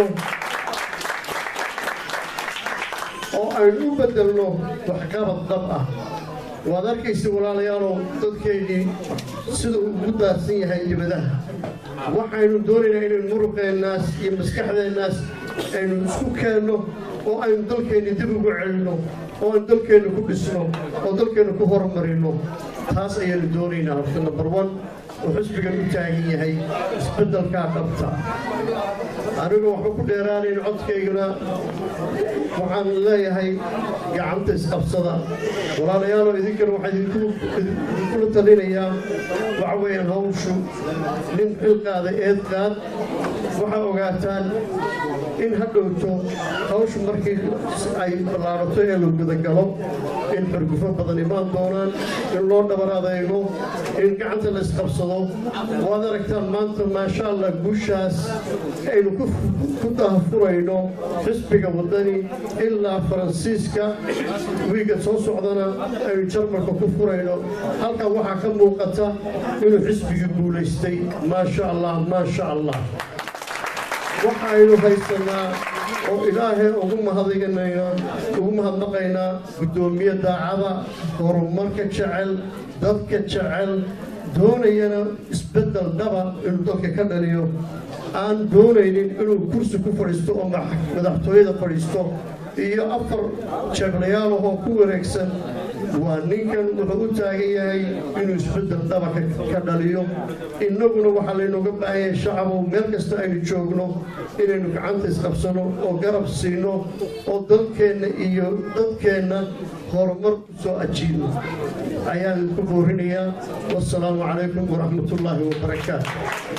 oo aynu u bedelno waxqabad dhab ah waad arkaysa walaalayaalow dadkeennii sida uu ugu daadsan yahay dibadaha waxaynu doonaynaa inaynu muruqeennaas iyo maskaxdeennaas aynu isku keenno oo aynu dalkeenni dib ugu celinno oo aynu dalkeenna ku dhisno oo dalkeenna ku horumarino taas ayaanu doonaynaa horta number one oo xisbigan u taagan yahay isbeddelkaa dhabta anigu waxba ku dheeraanayn codkayguna waxaan leeyahay gacanta isqabsada walaalayaalo idinkana waxaa idinkula talinayaa waxa weeyaan hawshu nin xilqaada eed qaad waxaa ogaataan in ha dhowto hawshu markii ay ballaarato ee la gudagalo in xurgufo badan imaan doonaan in loo dhabar adeego in gacanta la isqabsado waad aragtaan maanta maasha allah guushaas aynu ku dahafurayno xisbiga waddani ilaa faransiiska wiiga soo socdana aynu jarmalka ku furayno halkaa waxaa ka muuqata inuu xisbigii guulaystay maasha allah maasha allah waxaynu haysanaa oo ilaahay ugu mahadinaynaa ugu mahadnaqaynaa guddoomiye daacada horumarka jecel dadka jecel doonayana isbeddel dhaba inuu dadka ka dhaliyo aan doonaynin inuu kursi ku fadhiisto oo madaxtooyada fadhiisto iyo afar jeeblayaalahoo ku wareegsan waa ninkan wuxuu u taagan yahay inuu isbeddel dhaba ka dhaliyo innaguna waxaa laynooga baahan yahay shacabow meel kasta aynu joogno inaynu gacanta isqabsano oo garab siino oo dalkeenna iyo dadkeenna horumar ku soo ajiibno ayaan idinku boorinayaa wassalaamu calaykum waraxmatullaahi wabarakaatu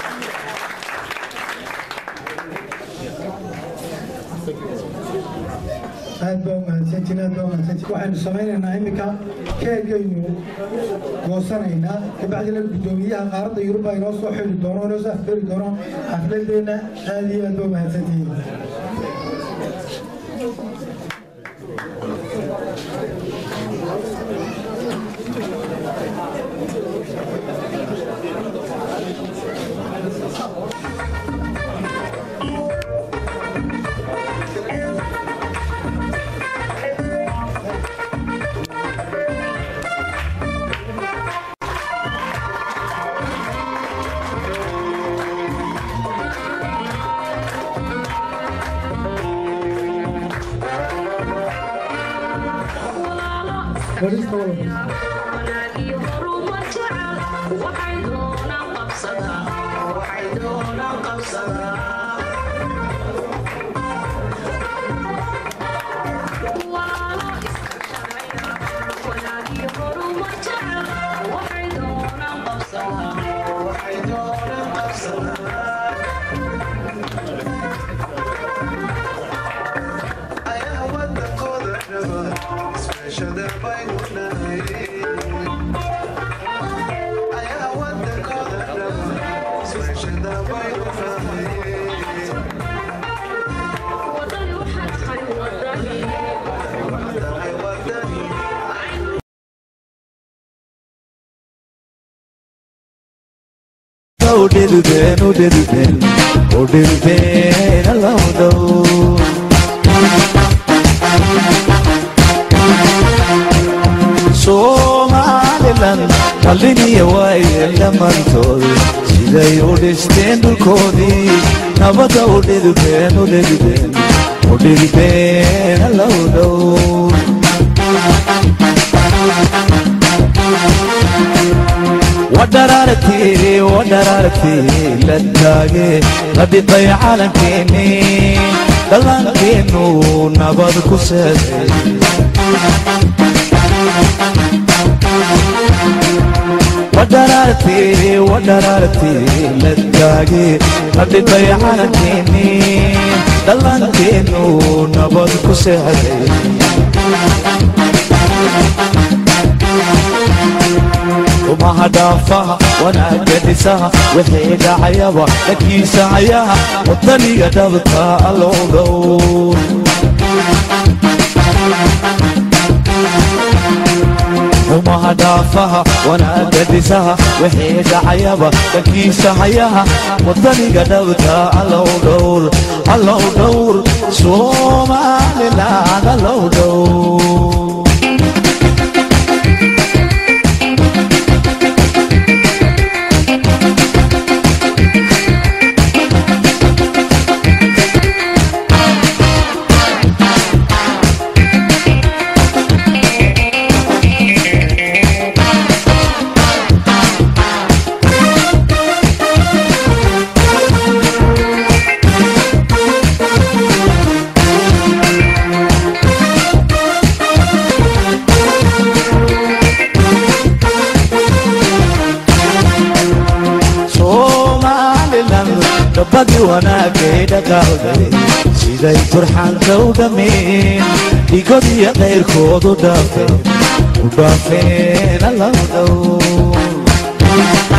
aad baa umahadsantiin aad baa umahadsantiin waxaynu samaynaynaa iminka keegaynu goosanaynaa kabacdina guddoomiyaha qaaradda yurub inoo soo xili doono inoo soo afgeli doono xafladeenna aad iyo aad baa umahadsantihiin udhilbeen udhilbeen udhilbeen alawdhow somalilan qaliniya waaye dhammaantooda siday u dhisteen dhulkoodii nabada udhilbeen udhilbeen udhilbeen alawdhow wadharaartii wadharaartii la taage la dhintay calankeennii dhallankeennu nabad ku seeday wadharaartii wadharaartii la taage la dhintay calankeennii dhallankeennu nabad ku seexday umaha dhaafaha wanaagga dhisaha wixii dhacayaba dhakiisa ayaha wadaniga dhabta allow dhow umaha dhaafaha wanaagga dhisaha wixii dhacayaba dhakiisa hayaha wadaniga dhabta allow dhowr allow dhowr somaliland allow dhowr siday turxaanka u dhammeen dhigod iyo qayrkoodu dhaafeen u dhaafeen allow dhow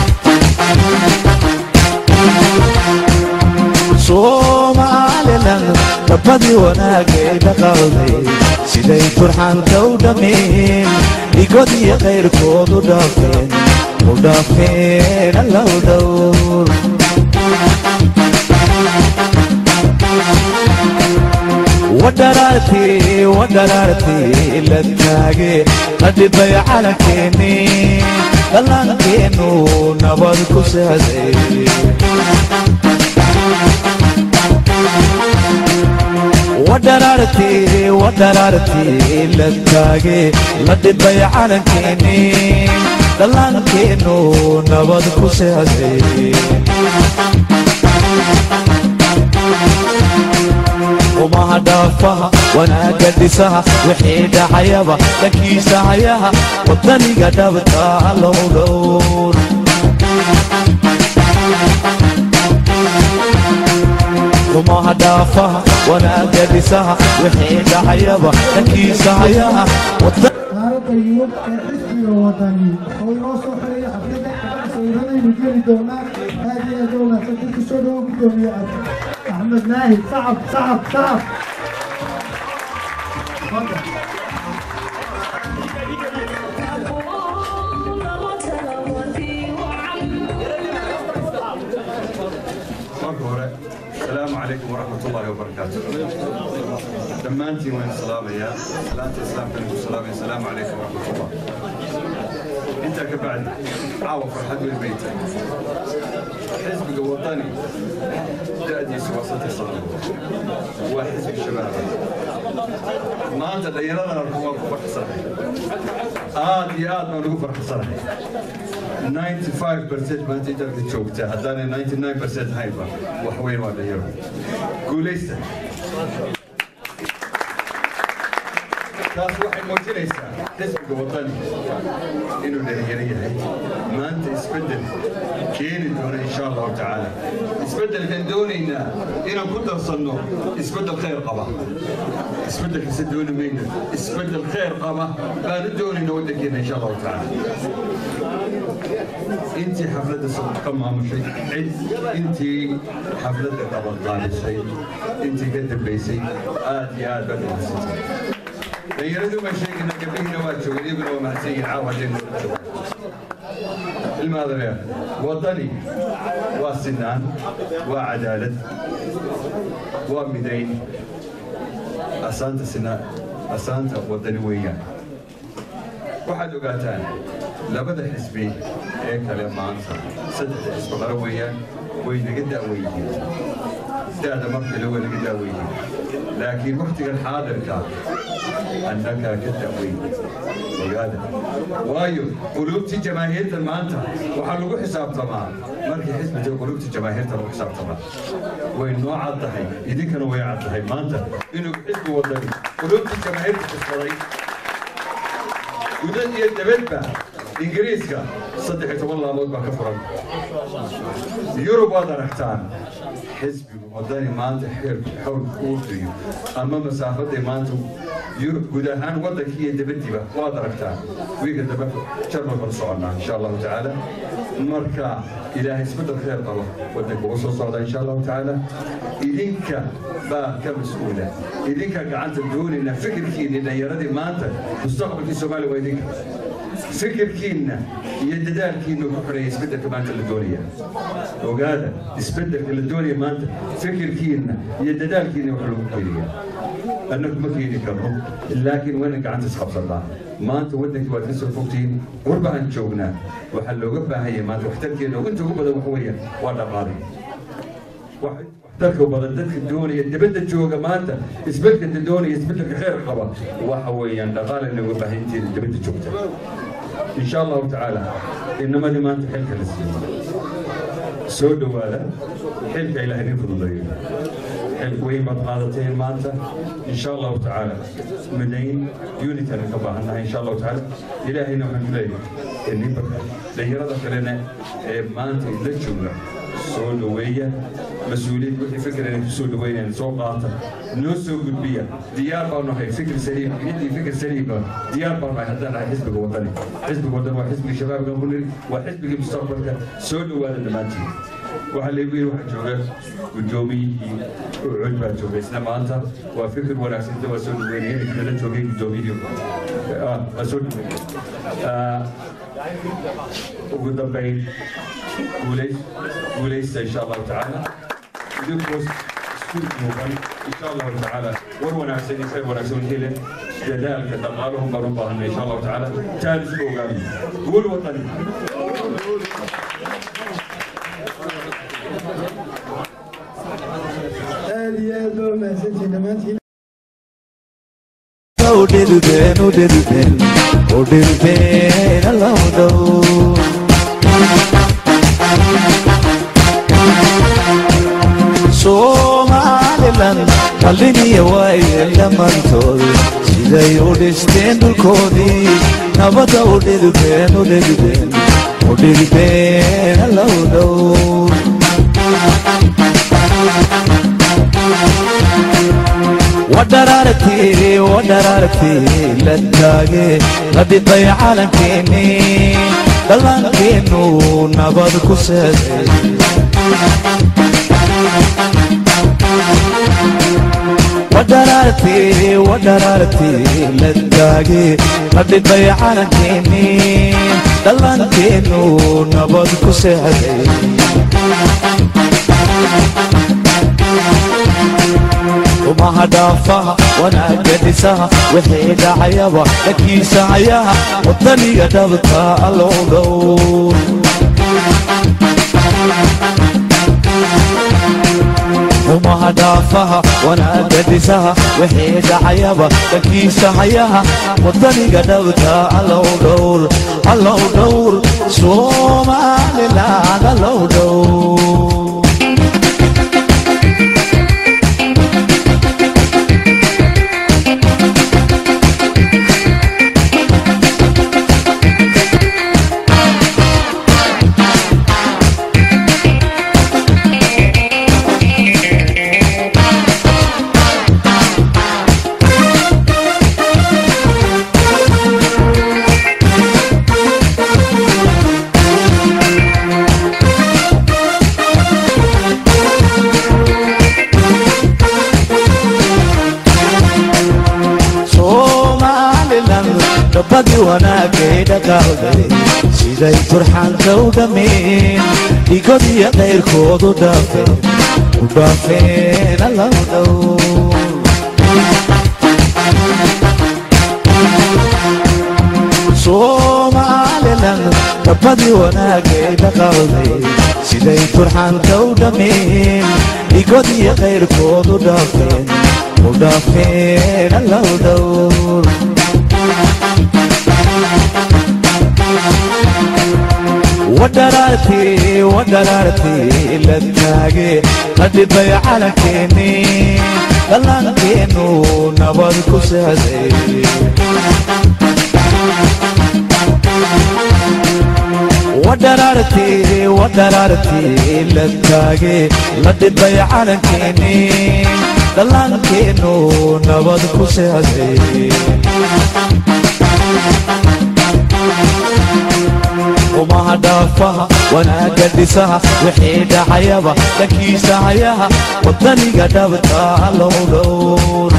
soomaalilan rabbadii wanaagay dhaqalday siday turxaanka u dhammeen dhigod iyo qayrkoodu dhaafeen u dhaafeen allow dhowr wadharaartii wadharaartii la taage la dhibay calankeeni dhallaankeenu nabad ku saaday wadharaartii wadharaartii la taage la dhibay calankeeni dhallaankeenu nabad ku saaday umaha dhaafaha wanaagga dhisaha wixii dhacayaba dhankiisa hayaha wadaniga dhabta allow dhowr umaha dhaafaha wanaagga dhisaha wixii dhacayaba dhankiisa hayaha taariikhda yurub ee xisbiga wadani oo inoo soo xiraya xafladda sawiradaynu geli doonaa aad iyo aad u wanaagsan dadka soo dhawo gudoomiye axmed naahid sacab sacab sacab marka hore asalaamu calaykum waraxmat ullaahi wabarakaatu dhammaantiin waan salaamayaa salaanta islaamka nagu salaamaya asalaamu calaykum waraxmatullah intaa ka bacdi caawa farxad weyn bay tahay xisbiga wadani da'diisu waa saddex sano waa xisbi shabaaba maanta dhallinyaradana waan ku farxsanahay aad iyo aad baan ugu farxsanahay 95% maanta dalka joogta haddaanay 99% haynba wax weyn waa dhalinyaro guulaysta taas waxay muujinaysaa xisbiga wadani inuu dhalinyaro yahay maanta isbeddel keeni doona insha allahu tacaala isbeddelkan doonaynaa inaan ku darsanno isbeddel khayr qaba isbeddelkase dooni mayno isbeddel khayr qaba baanu doonayna waddankeena insha allahu tacaala intii xafladda ka maamushay cid intii xafladda qabanqaabisay intii ka dambaysay aad iyo aad baad umahadsantay dhalinyaradu baan sheegayna gabdhihiina waa joogan iyaguna waa mahadsan yihin caawa haddaynu joogan ilmaadareer waddani waa sinaan waa cadaalad waa midayn asaanta sinaan asaanta waddani weeyaan waxaad ogaataan labada xisbi ee kale maanta saddexda xisbi qara weeyaan way naga da'wan yihiin da'da markale way naga da'wan yihiin laakiin wakhtigan xaadirka annagaa ka da'weyn ogaada waayo quluubtii jamaahiirta maanta waxaa lagu xisaabtamaa markii xisbiga quluubtii jamaahiirta lagu xisaabtamaa way noo cad tahay idinkana way cad tahay maanta inuu xisbi wadani quluubtii jamaahiirta kasbaday gudad iyo dabadba ingiriiska saddex iyo toban laamood baa ka furan yurub waad aragtaan xisbigu wadani maanta xeerku xawlku uu fiyo ama masaafaday maanta yurub guud ahaan waddankii iyo dabadiiba waad aragtaan wiiga dambe jarmal baan soconnaa insha allahu tacaala marka ilaahay isbeddel khayr qabo waddanka ugu soo socda insha allahu tacaala idinka baa ka mas-uula idinka gacanta doonayna fikirkiinni dhallinyaradii maanta mustaqbalkii soomaaliya waa idinka fikirkiinna iyo dadaalkiinna ku xidhaya isbeddelka maanta la doonaya ogaada isbeddelka la doonaya maanta fikirkiinna iyo dadaalkiinna wax lagu keliya annagu ma keeni karno laakiin wayna gacanta isqabsanaa maanta waddankii waad ka soo fogtihiin qurbaan joognaa waxaa looga baahan yahay maanta waxtarkeena inta ugu badan waxa weeyaan waa dhaqaale waxtarka badan dadka doonaya dabadda jooga maanta isbeddelka doonaya isbeddelka khayr qaba waxa weeyaan dhaqaale looga baahan inteeda dabadda joogta insha allahu tacaala inamadii maanta xilka la siiyo soo dhowaada xilka ilaahay idin fududeeyo xil weyn baad qaadateen maanta insha allahu tacaala midayn unitan ka baahannahay insha allahu tacaala ilaahayna waxaan ku leeyahay ninba dhalinyarada kalena ee maanta la jooga soo dhoweeya mas-uuliyiin wixii fikirana ku soo dhoweynayaan soo qaata noo soo gudbiya diyaar baan nahay fikir saliim ciddii fikir saliima diyaar baan nahay haddaan nahay xisbiga wadani xisbiga wadani waa xisbigii shabaabka munir waa xisbigii mustaqbalka soo dhowaada dhammaantiin waxaa laygu yidhi waxaa jooga guddoomiyihii ucud baa jooga isna maanta waa fikir wanaagsan inta waa soo dhoweynaya ninkii nala joogay guddoomiyihii waa soo dhoweynaya ugu dambayn guulays guulaysta insha allahu tacaala idinkuos isku muuqan insha allahu tacaala war wanaagsan iyo khayr wanaagsan hele dadaalka dhaqaaluhu baan u baahanay insha allahu tacaala taan isku ogaano guul wadani aad iyo aad baa umahadsantihin dhammaantiin udhilbeen udhilbeen udhilbeen alowdhow somalilan qaliniya waaye dhammaantood siday u dhisteen dhulkoodii nabadda udhilbeen udhilbeen udhilbeen alowdhow wadharaartii wadharaartii la taage la dhintay calankeenii dhallaankeenu nabad ku seeday wadharaartii wadharaartii la taage la dhintay calankeenii dhallaankeenu nabad ku seeday umaha dhaafaha wanaagga dhisaha wixii dhacayaba dhakiisa hayaha wadaniga dhabta allow dhow umaha dhaafaha wanaagga dhisaha wixii dhacayaba dhakiisa hayaha wadaniga dhabta allow dhowr allow dhowr somaliland allow dhowr gabadii wanaagay dhaqaaqday siday turxaanka u dhammeen dhigod iyo qayrkoodu dhaafeen u dhaafeen allow dhow somalilan gabadii wanaagay dhaqaaqday siday turxaanka u dhammeen dhigod iyo qayrkoodu dhaafeen u dhaafeen allow dhow wadharaartii wadharaartii la taage la dhibay calankeenii dhallaankeenu nabad ku seeday wadharaartii wadharaartii la taage la dhibay calankeenii dhallaankeenu nabad ku seeday umaha dhaafaha wanaagga dhisaha wixii dhacayaba dhankiisa hayaha wadaniga dhabta allow dhowr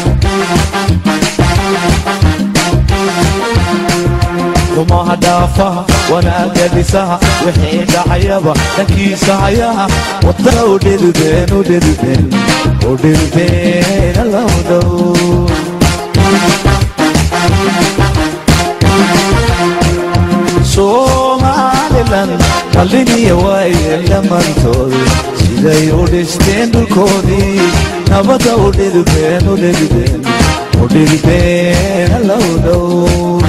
umaha dhaafaha wanaagga dhisaha wixii dhacayaba dhankiisa hayaha wadana u dhilbeen u dhilbeen u dhilbeen allow dhowr somalilan qaliniya waaye dhammaantood siday u dhisteen dhulkoodii nabadda u dhilbeen u dhilbeen u dhilbeen allow dhow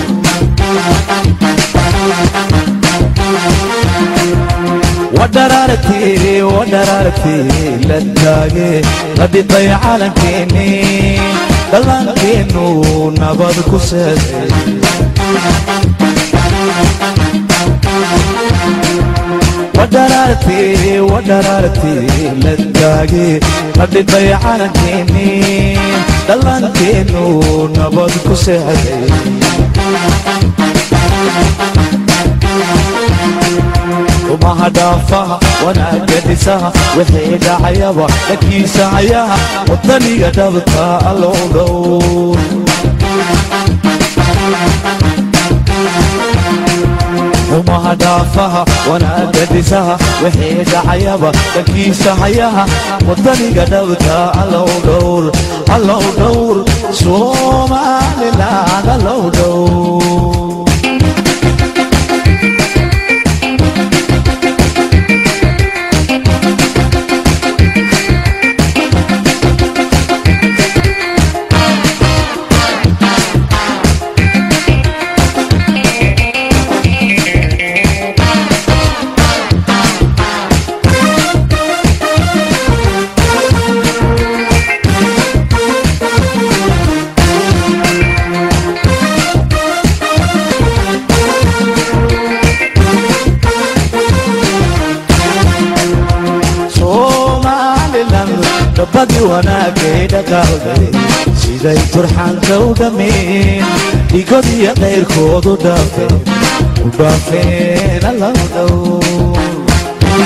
wadharaartii wadharaartii la taage la dhintay calankeenii dhallaankeenu nabad ku seeday wadharaartii wadharaartii la taage la dhibay calankeenii dhallaankeenu nabad ku seexday umaha dhaafaha wanaaga dhisaha wixii dhacayaba dhakiisa hayaha wadaniga dhabta allow dhow umaha dhaafaha wanaaga dhisaha wixii dhacayaba dhakiisa hayaha wadaniga dhabta allow dhowr allow dhowr somaliland allow dhowr dabadii wanaagay dhaqaaqday siday turxaanka u dhammeen dhigod iyo qayrkoodu dhaafeen u dhaafeen allow dhow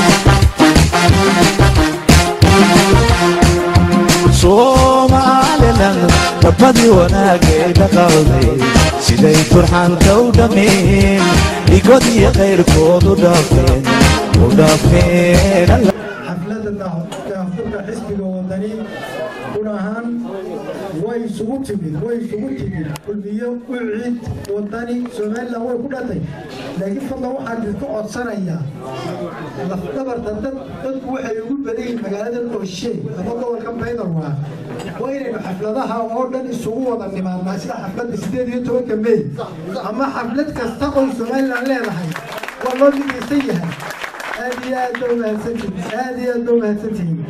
somalilan dabadii wanaagay dhaqaaqday siday turxaanka u dhammeen dhigod iyo qayrkoodu dhaafeen u dhaafeen allow xafladda daahfurka xisbiga wadani run ahaan way isugu timid way isugu timid kulmiyo u ciid wadani somalilan way ku dhatay laakiin fadlan waxaan idinku codsanayaa lafdabarta dad dadku waxay ugu badan yihiin magaalada ooshe ama gobolka baydalwaa waa inaynu xafladaha oo dhan isugu wada nimaadnaa sida xafladda sideed iyo tobanka mey ama xaflad kasta oo somalilan leedahay waa loo midaysan yahay aad iyo aad baa umahadsantihiin aad iyo aad baa umahadsantihiin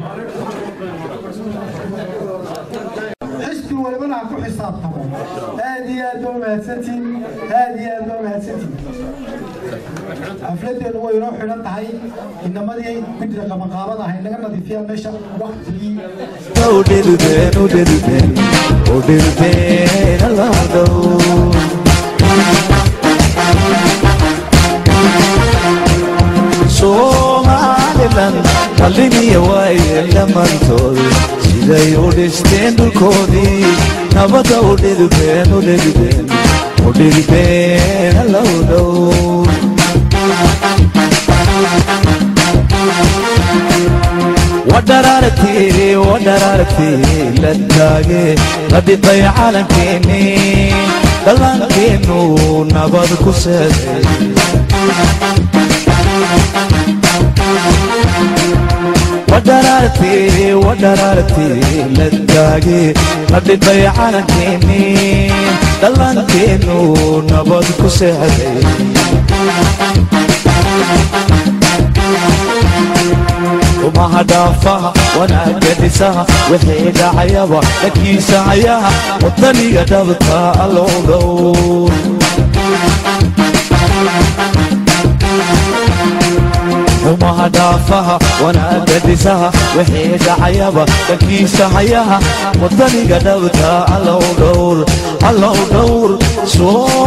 xisbi walibana ha ku xisaabtamo aad iyo aad baa umahadsantihiin aad iyo aad baa umahadsantihiin xafladeedu way inoo xidhan tahay inamadii guddiga qabanqaabada ahay naga nadiifiyaan meesha waktigii udhirben udhirben udhirben allow dhow somalilan qalimiya waaye dhammaantood siday u dhisteen dhulkoodii nabadda u dhirben u dhirben u dhirben allow dhow wadharaartii wadharaartii la taage la dhibay calankeenii dhallaankeenu nabad ku seeday wadharaartii wadharaartii la taage la dhibay calankeenii dhallaankeenu nabad ku seexday umaha dhaafaha wanaaga dhisaha wixii dhacayaba dhakiisa hayaha wadaniga dhabta allow dhow umaha dhaafaha wanaaga dhisaha wixii dhacayaba dhakiisa hayaha wadaniga dhabta allow dhowr allow dhowr soo